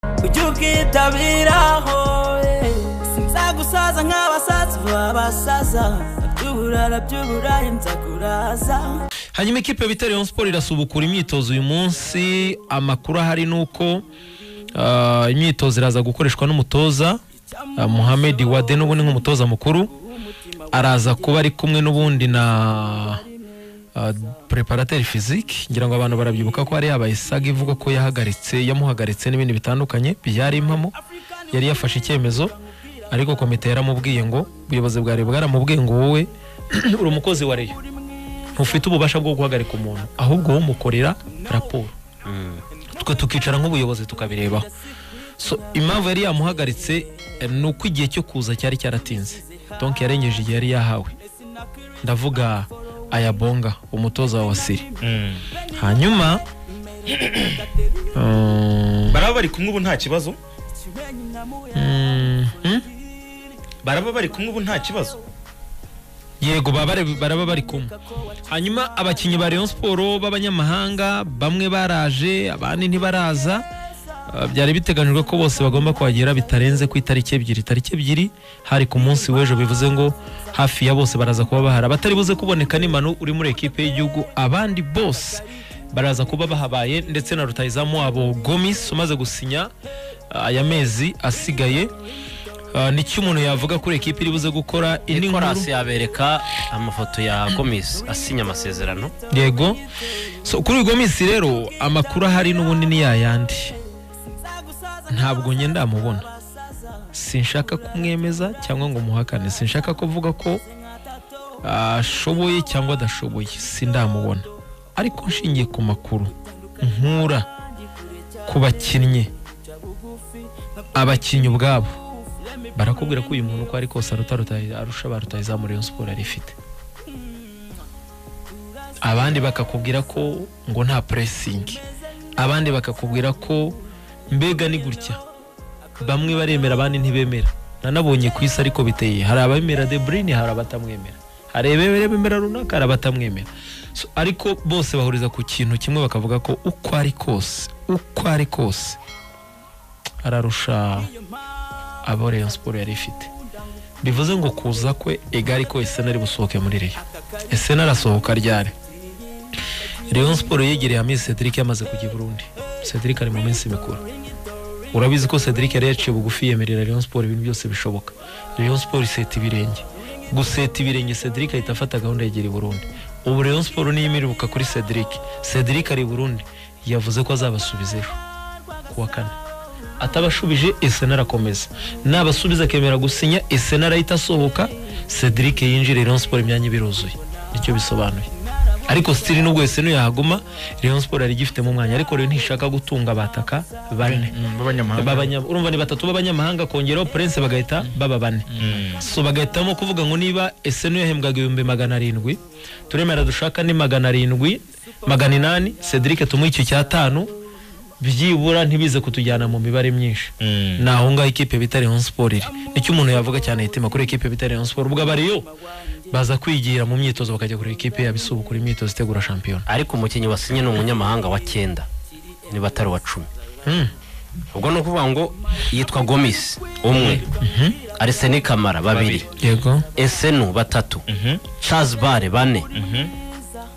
ujye ubwitabiraho eh. sinzagusaza nk'abasaza babasaza by'uburara by'uburaya nzakuraza hanyuma ikipe ya Vitalyon Sport irasubukura imyitozo uyu munsi amakuru ahari ni uko ah, imyitozo iraza gukoreshwa n'umutoza ah, Mohamed Wade n'ubundi nk'umutoza mukuru araza kuba ari kumwe n'ubundi na ah, preparateur physique ngira ngo abantu barabyibuka ko hari yabaye saga ivuga ko yahagaritse yamuhagaritse n'ibindi bitandukanye byari impamo yari yafashe icyemezo ariko komite yaramubwiye ngo ubuyobozi bwa Rayon bwaramubwiye ngo wowe uri umukozi wa Rayon ntufite ububasha bwo guhagarika umuntu ahubwo wowe umukorera raporo twe tukicara nk'ubuyobozi tukabirebaho so impamvu yari yamuhagaritse eh, ni uko igihe cyo kuza cyari cyaratinze donk yarengeje igihe yari yahawe ndavuga ayabonga umutoza wa siri hanyuma um, baraba bari kumwe ubu nta kibazo mm, hmm? baraba bari kumwe ubu nta kibazo yego baba bari- baraba bari kumwe hanyuma abakinnyi ba Rayon Sport b'abanyamahanga bamwe baraje abandi ntibaraza Uh, byari biteganyijwe ko bose bagomba kuhagera bitarenze ku itariki ebyiri tariki ebyiri hari ku munsi w'ejo bivuze ngo hafi ya bose baraza kuba bahari abatari buze kuboneka ni Manu uri muri ekipe y'igihugu abandi bose baraza kuba bahabaye ndetse na rutayizamu wabo Gomis umaze gusinya uh, aya mezi asigaye Uh, ni cyo umuntu yavuga kuri ekipe iri buze gukora iyi ni inkuru nikorasi yabereka amafoto ya gomis asinya amasezerano yego so kuri uyu minsi rero amakuru ahari n'ubundi ni yayandi ntabwo njye ndamubona sinshaka kumwemeza cyangwa ngo muhakane sinshaka kuvuga ko ashoboye cyangwa adashoboye sindamubona ariko nshingiye ku makuru nkura ku bakinnyi abakinnyi ubwabo barakubwira ko uyu muntu uko ari kose aruta Rutayi- arusha ba rutayizamu Rayon Sport yari ifite abandi bakakubwira ko ngo nta puresingi abandi bakakubwira ko mbega ni gutya bamwe baremera abandi ntibemera nanabonye ku isi ariko biteye hari abemera de burine hari abatamwemera hari abemera runaka hari abatamwemera So, ariko bose bahuriza ku kintu kimwe bakavuga ko uko ari kose uko ari kose ararusha abo Rayon Sport yari ifite bivuze ngo kuza kwe egari ko Arsenal busohoke muri Rayon Arsenal arasohoka ryari Rayon Sport yegereye amezi Cedric yamaze kujya i Burundi Cedric ari mu minsi mikuru urabizi ko Cedric yari yaciye bugufi yemerera Rayon Sport ibintu byose bishoboka Rayon Sport iseta ibirenge guseta ibirenge Cedric ahita afata gahunda yegera i Burundi ubu Rayon Sport niyo imiribuka kuri Cedric Cedric ari i Burundi yavuze ko azabasubiza ejo ku wa kane atabashubije Arsenal arakomeza nabasubiza akemera gusinya Arsenal ahita asohoka Cedric yinjira Rayon Sport imyanya ibiruzuye nicyo bisobanuye ariko stili nubwo Arsenal yahaguma Rayon Sport yari igifitemo umwanya ariko rero ntishaka gutunga bataka bane b'abanyamahanga Babanya- urumva ni batatu b'abanyamahanga kongeraho Prince bagahita baba bane so bagahitamo kuvuga ngo niba Arsenal yahembwaga ibihumbi magana arindwi turemera dushaka ni magana arindwi magana inani Cedric tumuhe icyo cyatanu byibura ntibize kutujyana mu mibare myinshi ni aho ngaho ikipe bita Rayon Sport iri nicyo umuntu yavuga cyane yitima kuri ikipe bita Rayon Sport ubwo abariyo baza kwigira mu myitozo bakajya kuri ikipe yabisubukura imyitozo itegura shampiyona ariko umukinnyi wasinye ni umunyamahanga wa cyenda niba atari uwa cumi Hmm. ubwo ni ukuvuga ngo yitwa gomis umwe ariseni kamara babiri yego esenu batatu charles bare bane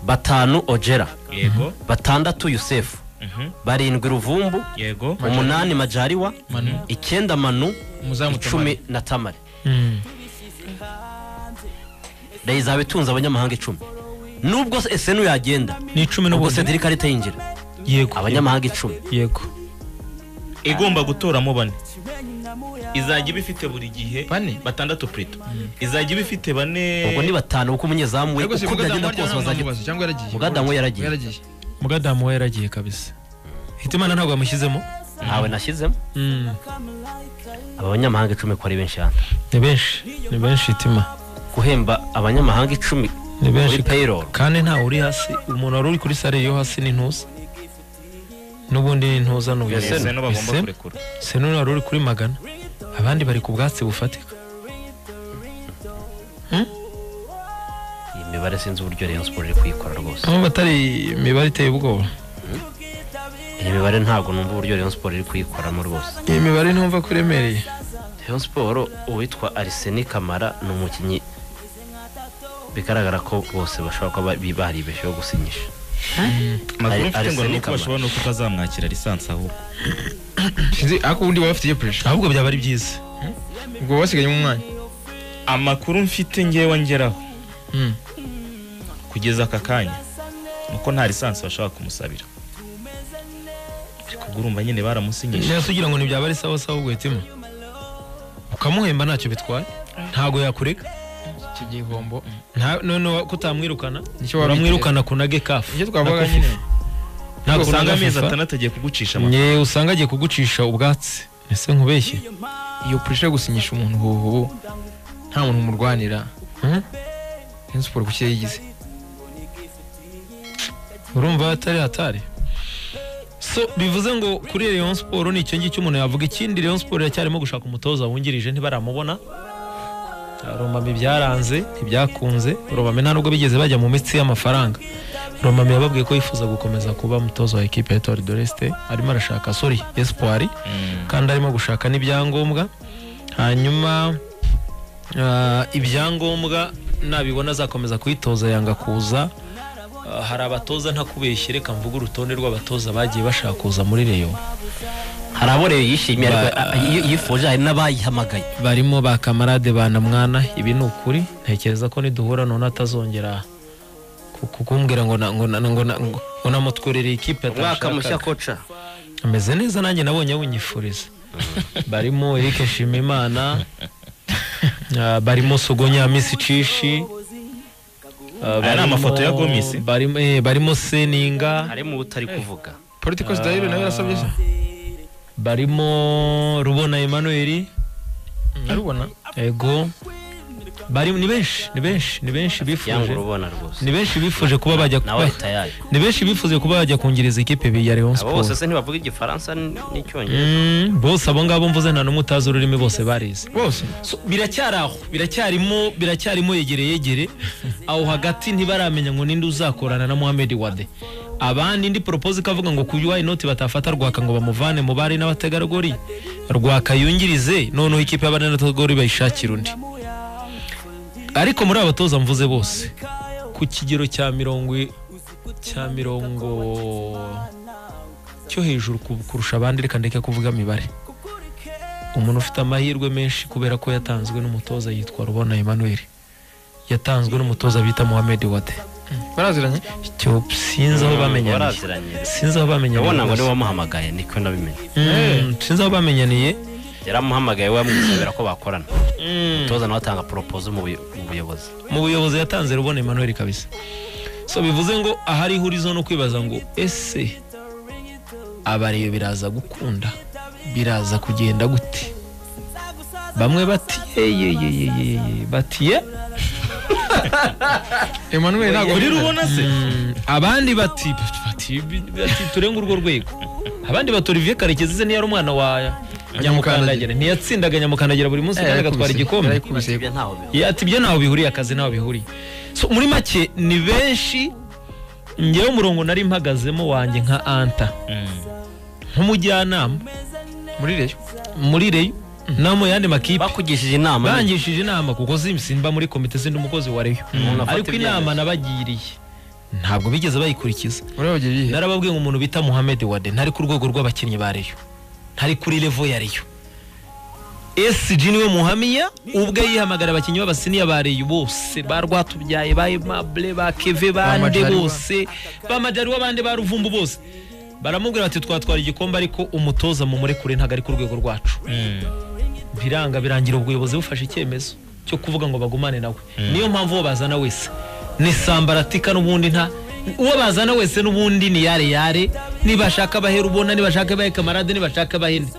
batanu ojera yego batandatu yusefu Mhm. barindwi ruvumbu yego umunani majariwa icyenda manu Umuzamu icumi na tamare Hmm. rayi izaba itunze abanyamahanga icumi nubwo esenu yagenda ni icumi ubwo n'ubundi cedric ahita yinjira yego abanyamahanga icumi yego igomba gutoramo bane izajya iba ifite buri gihe Bane? batandatu purito izajya iba ifite bane ubwo ni batanu kuko umunyezamu we ariko si uko byagenda mugadamu kose waryo bazajya ntamubazo cyangwa yaragiye Mugadamu yaragiye. yaragiye mugadamu we yaragiye kabisa hitimana ntabwo yamushyizemo ntawe nashyizemo Hmm. aba banyamahanga icumi ko ari benshi hano ni benshi ni benshi hitima guhemba abanyamahanga icumi ni muri benshi payroll kandi ntawe uri hasi umuntu wari uri kuri sare yo hasi ni ntuza n'ubundi ni ntuza ni uyu ese no bagomba Ese- kurekura senura wari uri kuri magana abandi bari ku bwatsi bufatika iyi mibare sinzi uburyo rayon sport iri kuyikora rwose aho batari imibare iteye ubwoba iyi mibare ntabwo numva uburyo Rayon Sport iri kuyikoramo rwose iyi mibare ntumva ko iremereye Rayon Sport uwitwa Arsene Kamara ni umukinnyi bigaragara ko bose bashobora kuba bi- baribeshyeho gusinyisha amakuru Ari- mfite ngo ni Arsene uko Kamara. bashobora nuko utazamwakira lisansi ahubwo sinzi ariko ubundi baba bafite puresha ahubwo byaba ari byiza ubwo baba basigayemo umwanya amakuru mfite ngewe ngeraho Mm. kugeza aka kanya ni uko nta lisansi bashobora kumusabira ariko ubwo urumva nyine baramusinyisha nese ugira ngo ntibyaba ari sawa sawa ubwo hitima ukamuhemba ntacyo bitwaye ntabwo yakureka iki gihombo Nta- noneho ko utamwirukana Nicyo waba uramwirukana kunage kafu icyo twavuga nyine ntabwo usanga amezi FIFA. atandatu agiye kugucisha amapfa Nye usanga agiye kugucisha ubwatsi ese nkubeshye iyo puresha yo gusinyisha umuntu hoho nta muntu umurwanira Hmm? Rayon Sport ku cyo yigize urumva atari hatari so bivuze ngo kuri Rayon Sport ni icyo ngicyo umuntu yavuga ikindi Rayon Sport iracyarimo gushaka umutoza wungirije ntibaramubona Romami byaranze ntibyakunze Romami nta nubwo bigeze bajya mu mitsi y'amafaranga Romami yababwiye ko yifuza gukomeza kuba umutoza wa ekipe ya Etoile de l'Est arimo arashaka sorry Espoir kandi arimo gushaka n'ibyangombwa hanyuma ah, ibyangombwa nabibona azakomeza kuyitoza yanga kuza Ah, hari abatoza ntakubeshye reka mvuge urutonde rw'abatoza bagiye bashaka kuza muri reyo hari abo rero yishimiye ariko a- a- iyo- yifuje hari n'abayihamagaye barimo ba kamarade ba namwana ibi ni ukuri ntekereza ko niduhura none atazongera ku- kukumbwira ngo na- ngo na- ngo na- ngo- ngo namutwerere ikipe umwaka mushya atashakaga. koca ameze neza nanjye nabonye awunyifuriza barimo Eric Nshimimana ah, barimo Sogonya Miss Cishi ah, Aya ni amafoto ya barimo- Gomis. barimo eh, barimo Seninga harimo uwo utari kuvuga political style nawe yarasabye se barimo rubona Emmanuel arubona ego bari ni benshi ni benshi ni benshi yanga bifuje urubona rwose ni benshi bifuje kuba bajya nawe kuba tayari ni benshi bifuje kuba bajya kungiriza ikipe ya Rayon abo bose Sport se ntibavuga igifaransa n- n'icyongereza Mm, bose abo ngabo mvuze nta n'umwe utazi ururimi bose barize bose So, biracyari aho biracyarimo biracyarimo yegere yegere aho hagati ntibaramenya ngo ninde uzakorana na Mohamed Wade abandi indi propose ikavuga ngo kuyu inoti batafata rwaka ngo bamuvane mu bari n'abategarugori rwaka yungirize noneho ikipe y'abari n'abategarugori bayishakira undi ariko muri abatoza mvuze bose ku kigero cya mirongo i- cya mirongo cyo hejuru ku- kurusha abandi reka ndeke kuvuga imibare umuntu ufite amahirwe menshi kubera ko yatanzwe n'umutoza yitwa Rubona Emmanuel yatanzwe n'umutoza bita Mohamed Wade baraziranye icyo sinzi aho bamenyaniye baraziranye sinzi aho bamenyaniye ubona ngo niwe rwose. wamuhamagaye niko nabimenye Mm, sinzi aho bamenyaniye yaramuhamagaye we amwisabira ko bakorana umutoza nawe atanga poropoze mu buyo- mu buyobozi mu buyobozi yatanze Rubona Emmanuel kabisa so bivuze ngo ahari ihurizo no kwibaza ngo ese abareyo biraza gukunda biraza kugenda gute bamwe bati yeyeyeyeye bati ye Emmanuel ntabwo uri rubona se Mm, abandi bati bati bati turenge urwo rwego abandi bati Olivier Karekezi se ntiyari umwana wa nyamukandagira ntiyatsindaga nyamukandagira buri munsi kandi agatwara igikombe yarayikubise ibyo ntaho biba ati ibyo ntaho bihuriye akazi ntaho bihuriye So, muri make ni benshi ngewe umurongo nari mpagazemo wanjye nka anta nk'umujyanama muri reyo muri reyo no mu yandi makipe bakugishije inama nyine. bangishije inama kuko sim- simba muri komite sindi umukozi wa reyo Umuntu afata ariko inama nabagiriye ntabwo bigeze bayikurikiza muri abo gihe bihe narababwiye ngo umuntu bita Mohamed Wade ntari ku rwego rw'abakinnyi ba Rayon ntari kuri level ya Rayon SG niwe muhamya ubwe yihamagara abakinnyi b'abasiniya ba Rayon bose ba Rwatubyaye ba Aimable ba Keve bande Majaliwa. bose ba Majaliwa bande ba Ruvumbu bose baramubwira bati twatwara igikombe ariko umutoza mu murekure ntabwo ari ku rwego rwacu biranga birangira ubuyobozi bufashe icyemezo cyo kuvuga ngo bagumane nawe niyo mpamvu uwo bazana wese ni sambaratika n'ubundi nta uwo bazana wese n'ubundi ni yare yare nibashaka bahe rubona nibashaka bahe kamarade nibashaka bahe nde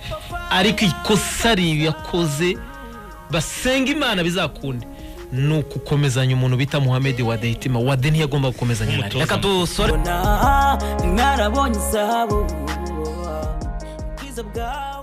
ariko ikosa yakoze basenga imana bizakunde ni ukukomezanya umuntu bita muhamed wade hitima wade ntiyagomba gukomezanya na Rayon. Umutoza reka dusore mbona mwarabonye izahabu ubwiza bwawe